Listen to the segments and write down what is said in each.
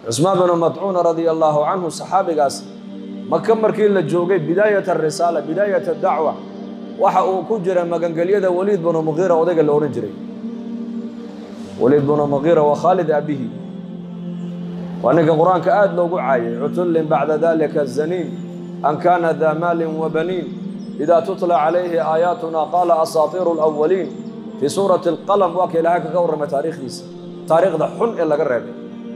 cusmaan binu madcuun radia allaahu canhu saxaabigaas maka markii la joogay bidaayat arisaala bidaayat dacwa waxa uu ku jira magangelyada waliid binu muqiira odayga la odhan jiray waliid binu muqiira waa khaalid aabihi waa ninka qur-aanka aad loogu caayay cutullin bacda dalika zaniin an kaana daa maalin wa baniin idaa tutla calayhi aayaatuna qaala asaatiiru alawaliin fii suurati alqalam waa ka ilaahay kaga warramay taariikhdiisa taariikhda xun ee laga reebay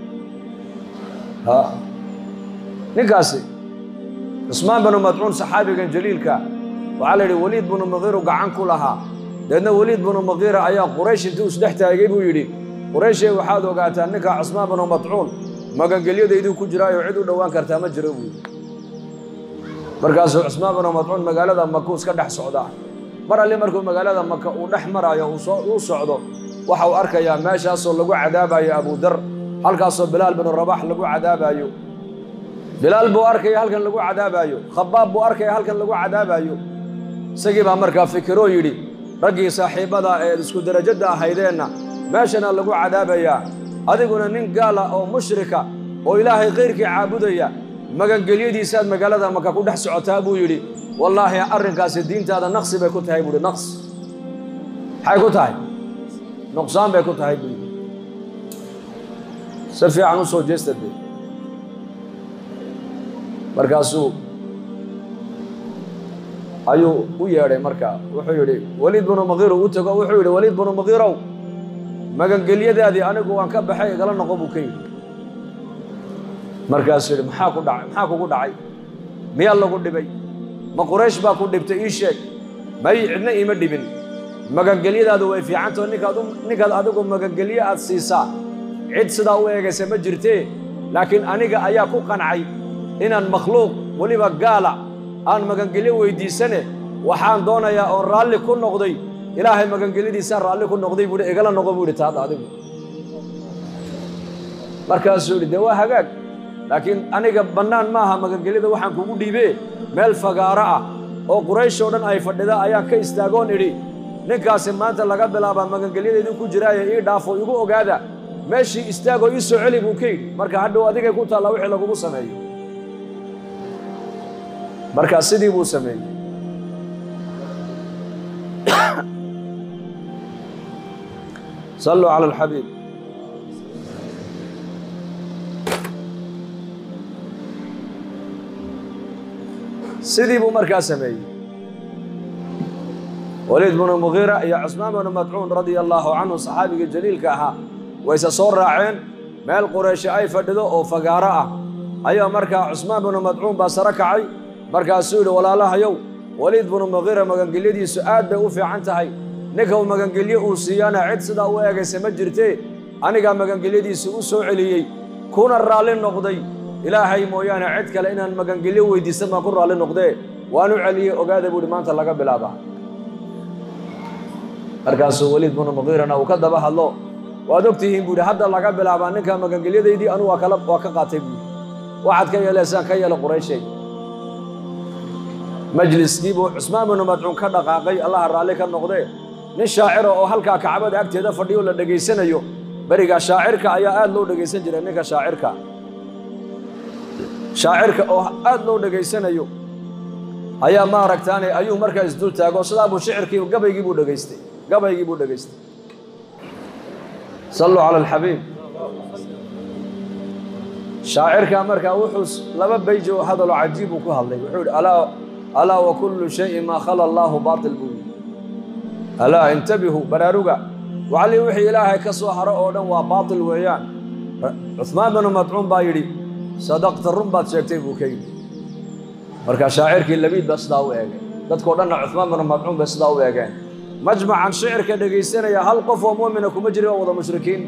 ninkaasi cusmaan binu madcuun saxaabigan jaliilka waxaa la yidhi weliid binu muqiiru gacan ku lahaa deedna weliid binu muqiira ayaa quraysh intuu isdhex taagay buu yidhi qurayshee waxaad ogaataa ninka cusmaan binu madcuun magangelyadayduu ku jiraayo cid u dhowaan kartaa ma jiro buu yidhi markaasuu cusmaan binu madcuun magaalada maka iska dhex socdaa mar alli markuu magaalada maka uu dhex maraayo uu socdo waxa uu arkayaa meeshaasoo lagu cadaabayo abudar halkaasoo bilaal binu rabax lagu cadaabayo bilaal buu arkaya halkan lagu cadaabaayo khabaab buu arkaya halkan lagu cadaabaayo isagii baa markaa fikiroo yidhi raggii saaxiibbada ee isku derajadda ahaydeenna meeshana lagu cadaabayaa adiguna nin gaala oo mushrika oo ilaahay kayrkii caabudaya magangelyadiisaad magaalada maka ku dhex socotaa buu yidhi wallaahi arrinkaasi diintaada naqsi bay ku tahay buuhi naqs maxay ku tahay nuqsaan bay ku tahay buu yidhi si fiican u soo jeesta dee markaasuu ayuu u yeedhay markaa wuxuu yidhi weliid binu muqiir u tago wuxuu yidhi weliid binu muqiirow magangelyadaadii anigu waan ka baxay igala noqo buu ka yidhi markaasuu yidhi maxaa ku dhacay maxaa kugu dhacay miyaa lagu dhibay ma quraysh baa ku dhibtay ii sheeg may cidna iima dhibin magangelyadaadu way fiicantao ninkaad ninkaad adigu magangelye aad siisaa cid sidaa u eegaysa ma jirtee laakiin aniga ayaa ku qancay inaan makhluuq weliba gaala aan magangelyo weyddiisane waxaan doonayaa oon raalli ku noqday ilaahay magangelyadiisaan raalli ku noqday buuhi igala noqo buu yidhi taada adigu markaasuu yidhi dee waa hagaag laakiin aniga bannaan maaha magangelyada waxaan kugu dhiibee meel fagaaro ah oo quraysh oo dhan ay fadhida ayaan ka istaagoon idhi ninkaasi maanta laga bilaabaa magangelyadeedii ku jiraaye ii dhaafo igu ogaada meeshii istaagoo ii soo celi buu ka yidhi marka hadhow adigay ku taallaa wixii lagugu sameeyo markaa sidii buu sameeyey salluu cala alxabiib sidii buu markaa sameeyey waliid binu muqiira iyo cusmaan binu madcuun radia allaahu canhu saxaabigii jaliilka ahaa wayse soo raaceen meel qurayshe ay fadhido oo fagaaro ah ayaa markaa cusmaan binu madcuun baa sare kacay markaasuu yidhi walaalahayow waliid binu muqiira magangelyadiisu aad bay u fiican tahay ninka uu magangelye uu siiyana cid sidaa u eegaysa ma jirtee anigaa magangelyadiisu u soo celiyey kuna raalli noqday ilaahay mooyaane cid kale inaan magangelyo weyddiisan baan ku raalli noqdee waan u celiyey ogaada buuhi maanta laga bilaabaa markaasuu weliid binu muqiirana uu ka daba hadlo waad og tihiin buu yidhi hadda laga bilaabaa ninka magangelyadaydii anu waa kala waa ka qaatay buuhi waxaad ka yeeleysaan ka yeela qurayshay majliskii buu cusmaan binu madcuun ka dhaqaaqay allaha raalli ka noqdee nin shaacira oo halkaa kacbada agteeda fadhiyo la dhegaysanayo berigaa shaacirka ayaa aad loo dhegaysan jiray ninka shaacirka shaacirka oo aad loo dhegaysanayo ayaa maaragtaane ayuu markaa isdul taago sidaa buu shicirkii gabaygii buu dhegaystay gabaygii buu dhegaystay salluu cala alxabiib shaacirkaa markaa wuxuu laba bayji oo hadaloo cajiib uu ku hadlay wuxuu yidhi alaa alaa wa kullu shayin maa khala allaahu baatil buu yidhi alaa intabihuu baraaruga wacallii wixii ilaahay ka soo haro oo dhan waa baatil weeyaan cuhmaan binu madcuun baa yidhi sadaqta run baad sheegtay buu ka yidhi marka shaacirkii labiid baa sidaa u eegay dadkao dhanna cuhmaan binu madcuun bay sidaa u eegeen majmacan shicirka dhegaysanaya hal qof oo mu'mina kuma jirin oo wada mushrikiin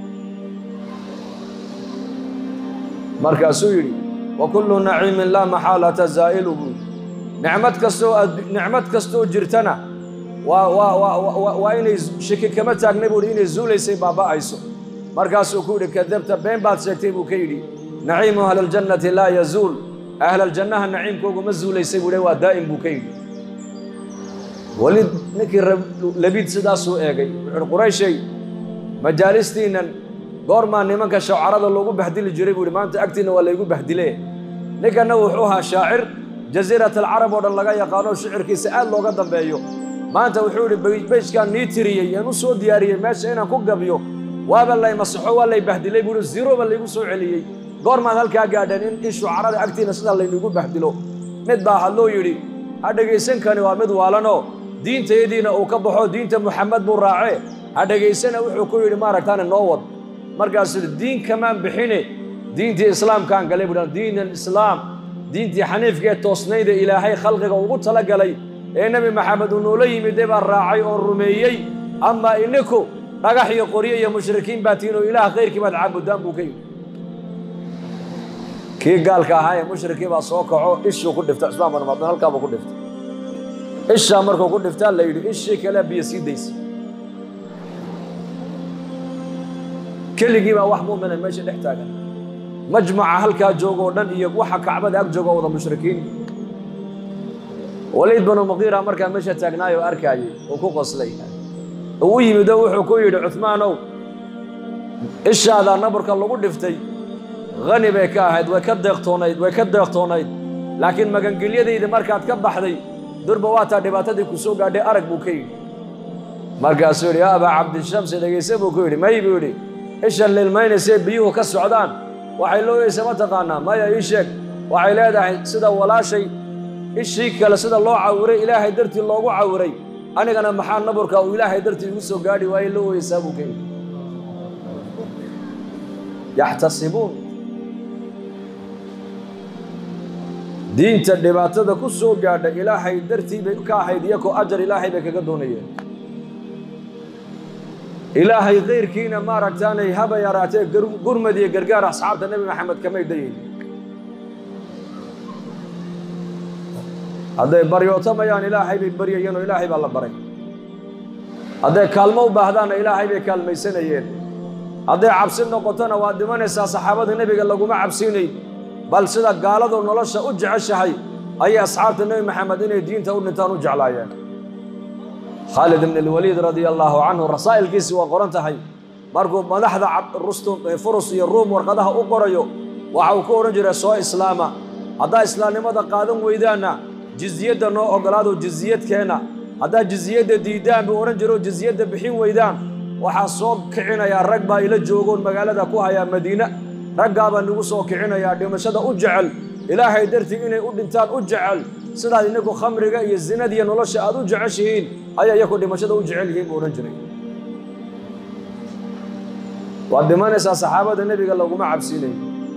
markaasuu yidhi wa kullu naciimin laa maxaalata zaa'ilu buu yidhi nicmad kastoo nicmad kastoo jirtana waa waa waa waa inay shiki kama taagnay buu yidhi inay zuulaysay baaba'ayso markaasuu ku yidhi kadabta been baad sheegtay buu ka yidhi naciimu ahliljannati laa yazuul ahlaljannaha naciimkoogu ma zuulaysay buu yidhi waa daa'im buu ka yidhi weli ninkii labiid sidaasuu eegay wuxuuhi qurayshay majaalistiinnan goormaa nimanka shawcarada loogu bahdili jiray buu ihi maanta agtiinna waa laygu bahdile ninkanna wuxuu ahaa shaacir jasiirat alcarab oo dhan laga yaqaano shicirkiisa aad looga dambeeyo maanta wuxuu idhi beyskaan nii tiriyey aan u soo diyaariyey meesha inaan ku gabiyo waaba lay masaxo waa lay bahdilay buu ihi ziroba laygu soo celiyey goormaad halkaa gaadheen in in shucarada agtiinna sidaa laynugu bahdilo mid baa hadloo yidhi ha dhegaysankani waa mid waalanoo diintayadiina uu ka baxo diinta muxamed buu raacee ha dhegaysana wuxuu ku yidhi maaragtaane noo wad markaasuu yidhi diin kamaan bixine diintii islaamkaan galay buu diin alislaam diintii xaniifka ee toosnayda ilaahay khalqiga ugu tala galay ee nebi maxamed uu noola yimidee baa raacay oo rumeeyey amaa ininku dhagax iyo qoryo iyo mushrikiin baa tihiin oo ilaah khayrkii baad caabudaan buu ka yidhi kii gaalka ahaa ee mushrikii baa soo kaco ishuu ku dhiftay cusmaan bin madun halkaabuu ku dhiftay ishaa markuu ku dhiftaa la yidhi ishii kale biyo sii daysa keligii baa wax mu'mina meesha dhex taagan majmaca halkaa jooga oo dhan iyo waxa kacbada ag jooga wada mushrikiin waliid binu muqiira markaa meesha taagnaay oo arkaayey uu ku qoslay uu u yimido wuxuu ku yidhi cuhmaanow ishaadaa nabarka lagu dhiftay hani bay ka ahayd way ka deeqtoonayd way ka deeqtoonayd laakiin magangelyadayda markaad ka baxday durba waataa dhibaatadii ku soo gaadhay arag buu ka yidhi markaasuu yidhi yaa abaa cabdishamsi dhegayse buu ku yidhi may buu yidhi isha lilmaynaysee biyuhu ka socdaan waxay looyeysa ma taqaanaa maya ii sheeg waxay leedahay sida walaashay ishii kale sida loo cawiray ilaahay dartii loogu cawiray anigana maxaa naburka uu ilaahay dartii igu soo gaadhi waaye loo oyeysaa buu ka yidhi yaxtasibuun diinta dhibaatada ku soo gaadha ilaahay dartii bay ka ahayd iyakoo ajar ilaahay bay kaga doonayeen ilaahay kayrkiina maaragtaanay haba yaraatee gurmad iyo gargaar asxaabta nebi maxamed kamay dayayn hadday baryootamayaan ilaahay bay baryayeen oo ilaahay baa la baray hadday kaalmo u baahdaanna ilaahay bay kaalmaysanayeen hadday cabsi noqotona waad dhimanaysaa saxaabada nebiga laguma cabsiinayn bal sida gaaladu nolosha u jeceshahay ayay asxaabta nebi maxamed inay diinta u dhintaan u jeclaayeen khaalid ibn alwaliid radia allaahu canhu rasaa'ilkiisii waa qoran tahay markuu madaxda rustum furus iyo ruum warqadaha u qorayo waxa uu ku odhan jiray soo islaama haddaa islaamnimada qaadan weydaanna jizyadda noo ogolaado jizyadkeenna haddaa jizyadda diiddaan buu odhan jiro jizyadda bixin weydaan waxaa soo kicinayaa rag baa ila joogoon magaalada ku hayaa madiine raggaabaa nagu soo kicinayaa dhimashada u jecel ilaahay dartii inay u dhintaan u jecel sidaad ininku khamriga iyo zinadiiyo nolosha aad u jeceshihiin ayaa iyaku dhimashada u jecel yihiin buu odhan jiray waad dhimanaysaa saxaabada nebiga laguma cabsiinayo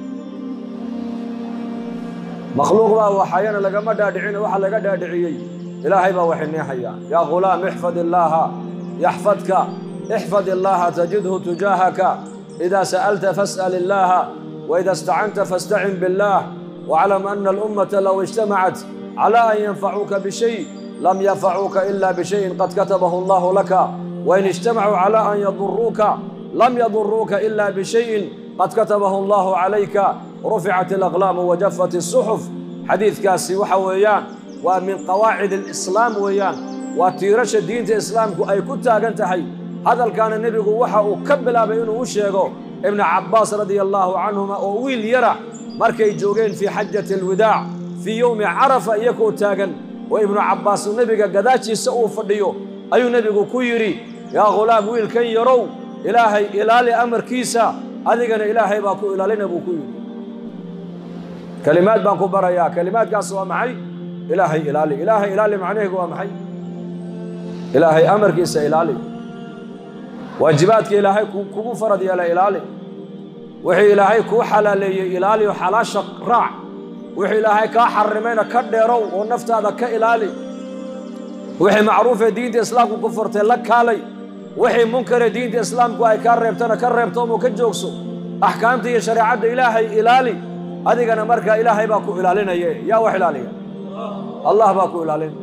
makhluuq baa waxayana lagama dhaadhicin waxa laga dhaadhiciyey ilaahay baa waxay neexayaa yaa ghulaam ixfad illaaha yaxfadka ixfad illaaha tajidhu tujaahaka إذا سألت فاسأل الله وإذا استعنت فاستعن بالله واعلم أن الأمة لو اجتمعت على أن ينفعوك بشيء لم ينفعوك إلا بشيء قد كتبه الله لك وإن اجتمعوا على أن يضروك لم يضروك إلا بشيء قد كتبه الله عليك رفعت الأقلام وجفت الصحف حديث كاسي وحويان ومن قواعد الإسلام ويان وتيرش دين الإسلام أي كنت أنتهي hadalkaana nebigu waxa uu ka bilaabay inuu u sheego ibnu cabbaas radia allaahu canhuma oo wiil yara markay joogeen fii xajati alwidaac fii yowmi carafa iyakoo taagan oo ibnu cabbaas nebiga gadaashiisa uu fadhiyo ayuu nebigu ku yidhi yaa khulaam wiilkan yarow ilaahay ilaali amarkiisa adigana ilaahay baa ku ilaalina buu ku yidhi kelimaad baan ku barayaa kelimaadkaas waa maxay ilaahay ilaali ilaahay ilaali macnaheegu waa maxay ilaahay amarkiisa ilaali waajibaadka ilaahay kugu farad yeela ilaali wixii ilaahay kuu xalaaleeyey ilaali oo xalaasha raac wixii ilaahay kaa xarimayna ka dheerow oo naftaada ka ilaali wixii macruufee diinta islaamku ku furtay la kaalay wixii munkaree diinta islaamku ay kaa reebtana ka reebtoomoo ka joogso axkaamta iyo shareecadda ilaahay ilaali adigana markaa ilaahay baa ku ilaalinaye yaa wax ilaaliya allah baa ku ilaalinaya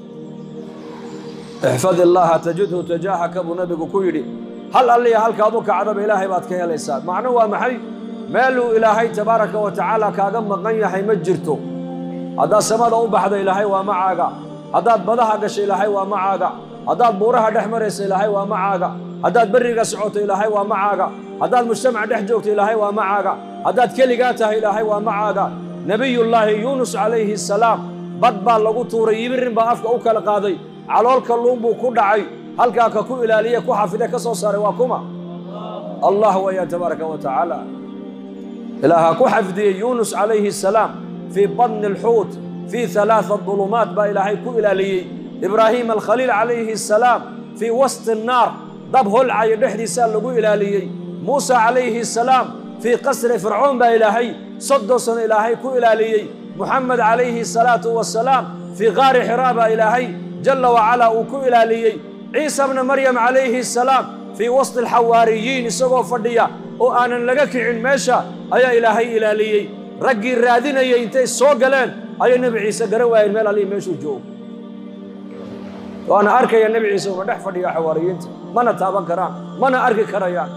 ixfad illaaha tajidhu tajaahaka buu nabigu ku yidhi hal alliya halkaad u kacdaba ilaahay baad ka helaysaa macno waa maxay meeluu ilaahay tabaaraka wa tacaala kaaga maqan yahay ma jirto haddaad samada u baxda ilaahay waa macaaga haddaad badaha gasha ilaahay waa macaaga haddaad buuraha dhex maraysa ilaahay waa macaaga haddaad berriga socoto ilaahay waa macaaga haddaad mujtamac dhex joogto ilaahay waa macaaga haddaad keligaa tahay ilaahay waa macaaga nebiyullaahi yuunus calayhi asalaam bad baa lagu tuuray yibirin baa afka u kala qaaday calool kalluun buu ku dhacay halkaa ka ku ilaaliye ku xafide ka soo saaray waa kuma allah weeyaan tabaaraka wa tacaala ilaaha ku xafdiyey yuunus calayhi asalaam fii badni alxuut fii halaaa dulumaat baa ilaahay ku ilaaliyey ibraahiim alkhaliil calayhi asalaam fii wasti annaar dab holcaya dhexdiisaa lagu ilaaliyey muusa calayhi asalaam fii qasri fircoon baa ilaahay soddon sano ilaahay ku ilaaliyey muxamed calayhi asalaatu wasalaam fii qaari xiraa baa ilaahay jalla wacalaa uu ku ilaaliyey ciisa bna maryam calayhi asalaam fii wasti alxawaariyiin isagoo fadhiya oo aanan laga kicin meesha ayaa ilaahay ilaaliyey raggii raadinayay intay soo galeen ayay nebi ciise garan waayeen meel allihii meeshuu joogo waana arkaya nebi ciise una dhex fadhiya xawaariyiinta mana taaban karaan mana arki karayaan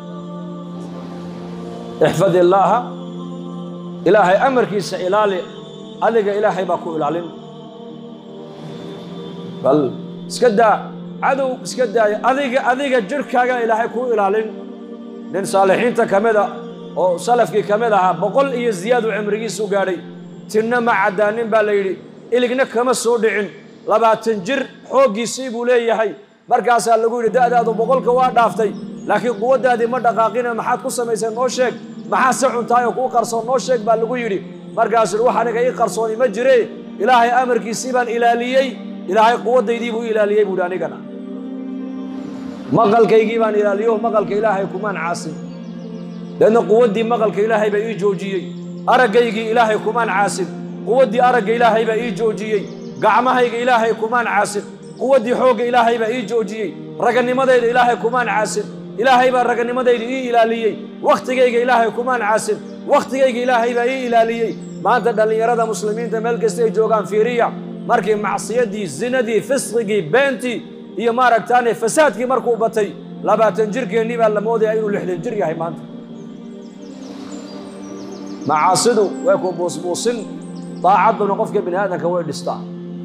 ixfad illaaha ilaahay amarkiisa ilaali adiga ilaahay baa ku ilaalin bal iska daa cadow iska daaya adiga adiga jirhkaaga ilaahay kuu ilaalin nin saalixiinta ka mid a oo salafkii ka mid ahaa boqol iyo ziyaadu cimrigiisu gaadhay tinna ma caddaanin baa la yidhi iligna kama soo dhicin labaatan jir xooggiisii buu leeyahay markaasaa lagu yidhi da'daadu boqolka waa dhaaftay laakiin quwaddaadii ma dhaqaaqina maxaad ku samaysay noo sheeg maxaa se cuntaay oo kuu qarsoon noo sheeg baa lagu yidhi markaasuu yidhi wax aniga ii qarsooni ma jire ilaahay amarkiisii baan ilaaliyey ilaahay quwaddaydii buu ilaaliyey buuhi anigana maqalkaygii baan ilaaliyo maqalka ilaahay kumaan caasin leanna quwaddii maqalka ilaahay baa ii joojiyey araggaygii ilaahay kumaan caasin quwaddii aragga ilaahay baa ii joojiyey gacmahayga ilaahay kumaan caasin quwaddii xoogga ilaahay baa ii joojiyey raganimadayda ilaahay kumaan caasin ilaahay baa raganimadayda ii ilaaliyey wakhtigayga ilaahay kumaan caasin wakhtigayga ilaahay baa ii ilaaliyey maanta dhallinyarada muslimiinta meel kasta ay joogaan fiiriya markii macsiyadii zinadii fisqigii beentii iyo maaragtaane fasaadkii markuu batay labaatan jirkeennii baa la moodaya inuu lixdan jir yahay maanta macaasidu way ku buusbuusin daacadduna qofka bini aadamka way dhistaa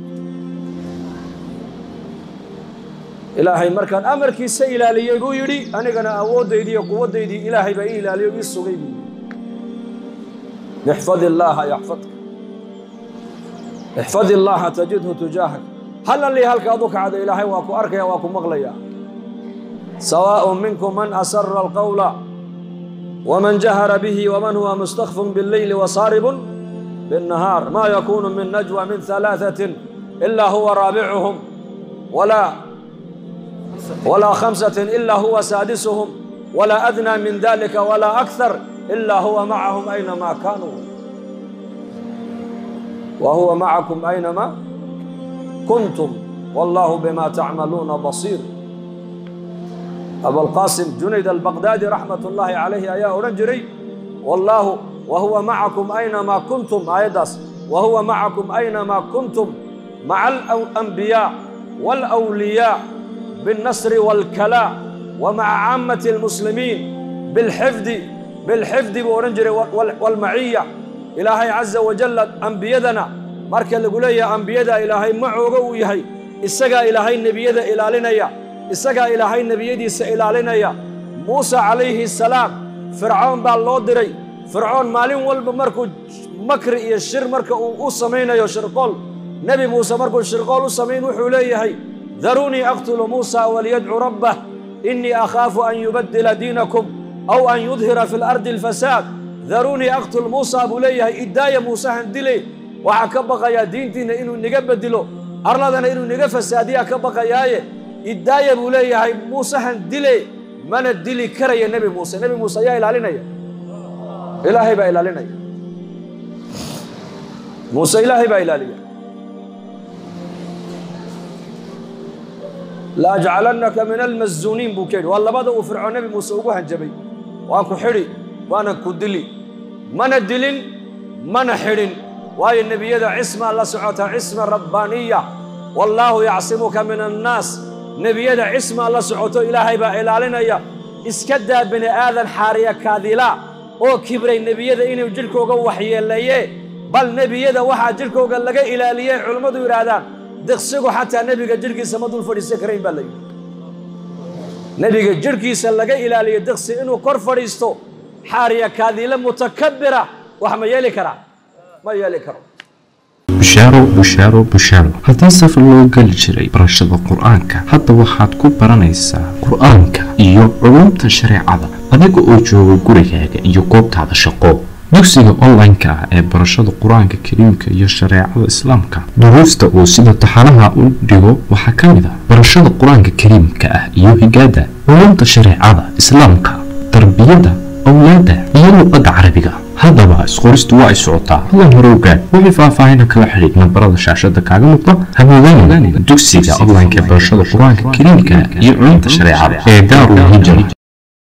ilaahay markaan amarkiisa ilaaliyey buu yidhi anigana awooddaydii iyo quwaddaydii ilaahay baa ii ilaaliyo ii sugay buu yidhi ixfad illaaha yaxfadka ixfad illaaha tajidhu tujaahak hal allii halka adu kacda ilaahay waa ku arkaya waa ku maqlaya sawaaءun minkum man asara alqawla waman jahara bihi waman huwa mustakfun biاlleyli wasaaribun biاnnahaar ma yakunu min najwa min ثalaaثatin ilaa huwa raabicuhum walaa walaa khamsatin ilaa huwa saadisuhum walaa adnaa min dalika walaa akthar ilaa huwa macahum aynama kaanuu wa huwa macakum aynama kuntum wallahu bima tacmaluuna basiir abulqaasim junayd albaqdaadi raxmat ullaahi calayhi ayaa odhan jiray wallaahu wa huwa macakum aynamaa kuntum aayaddaas wa huwa macakum aynamaa kuntum maca alanbiyaa waalawliyaa biاlnasri waalkalaa wa maca caammati almuslimiin bilxifdi bilxifdi buu odhan jiray waalmaciya ilaahay caza wajalla ambiyadana marka lagu leeyahay ambiyada ilaahay macooga uu yahay isagaa ilaahay nebiyada ilaalinaya isagaa ilaahay nebiyadiisa ilaalinaya muuse calayhi salaam fircoon baa loo diray fircoon maalin walba markuu makri iyo shir marka uu u samaynayo shirqool nebi muuse markuu shirqool u samayn wuxuu leeyahay daruunii aqtulu muusa waliyadcu rabbah innii akhaafu an yubaddila diinakum aw an yudhira fi lardi alfasaad daruunii aqtul muusa buu leeyahay iddaaya muusehan dile waxaa ka baqayaa diintiinna inuu niga bedelo arladana inuu niga fasaadiyaa ka baqayaaye iddaaya buu leeyahay muusehan dile mana dili karaya nebi muuse nebi muuse ayaa ilaalinaya ilaahay baa ilaalinaya muuse ilaahay baa ilaaliya la ajcalannaka min almazuuniin buu ka yidhi waa labada uu fircoon nebi muuse ugu hanjabay waan ku xidhi waanan ku dili mana dilin mana xidhin waayo nebiyada cismaa la socota cisma rabbaaniya wallaahu yacsimuka min annaas nebiyada cismaa la socoto ilaahay baa ilaalinaya iska daa bini aadan xaariya kaadila oo kibray nebiyada inuu jidhkooga waxyeelaye bal nebiyada waxaa jidhkooga laga ilaaliyey culummadu yidhaahdaan diqsigu xataa nebiga jidhkiisa ma dul fadhiisan karayn baa la yidhi nebiga jirhkiisa laga ilaaliyo diqsi inuu kor fadhiisto xaariya kaadiile mutakabira wax ma yeeli karaa ma yeeli karo bushaaro bushaaro bushaaro haddii safar loo geli jiray barashada qur-aanka hadda waxaad ku baranaysaa qur-aanka iyo culumta shareecada adiga oo jooga gurigaaga iyo goobtaada shaqo dugsiga online-ka ah ee barashada qur-aanka kariimka iyo shareecada islaamka duruusta uu sida taxanaha u dhigo waxaa ka mid ah barashada qur-aanka kariimka ah iyo higaada culumta shareecada islaamka tarbiyada awlaada iyo luqadda carabiga haddaba isqoristu waa ay socotaa hadan hore ogaad wixii faahfaahina kala xidhiid nambarada shaashada kaaga muuqda hamoodaan dugsiga online-ka ee barashada qur-aanka kariimka iyo culumta shareecada ee daarul hijra